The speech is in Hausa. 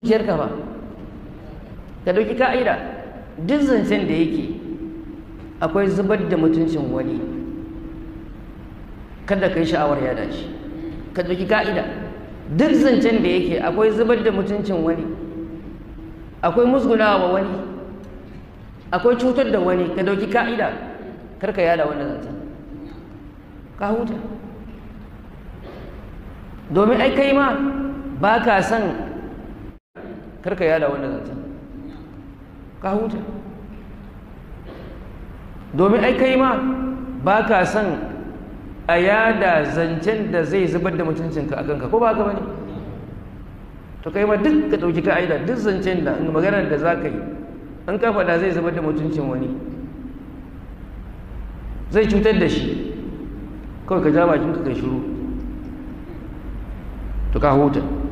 zuciyarka ba ka ɗauki ka'ida duk zancen da yake akwai zubar da mutuncin wani kada ka yi sha'awar yada shi ka ɗauki ka'ida duk zancen da yake akwai zubar da mutuncin wani akwai musgunawa wa wani akwai cutar da wani ka ɗauki ka'ida karka yada wannan zancen ka huta domin ai kai ma ba ka son karka yada wannan zancen ka huta domin ai kai ma ba ka son a yada zancen da zai zubar da mutuncinka a kanka ko ba ka bane to kai ma duk ka ɗauki ka'ida duk zancen da maganar da za ka yi an ka faɗa zai zubar da mutuncin wani zai cutar da shi kawai ka ja bakinka kai shiru to ka huta